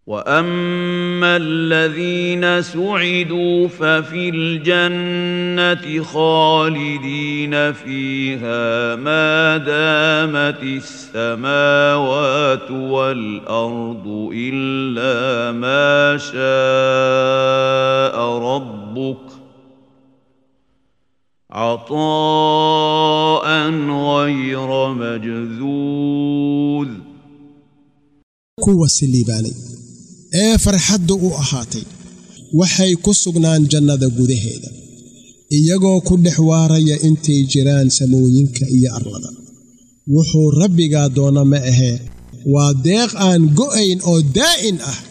واما الذين سعدوا ففي الجنه خالدين فيها ما دامت السماوات والارض الا ما شاء ربك عطاء غير مجذوذ kuwa siliibaanay ee farxaddu u ahaatay waxay ku sugnaan jannada gudaheeda iyagoo ku dhex waaraya intay jiraan samooyinka iyo arlada wuxuu rabbigaa doona ma ahee waa deeq aan go'ayn oo daa'in ah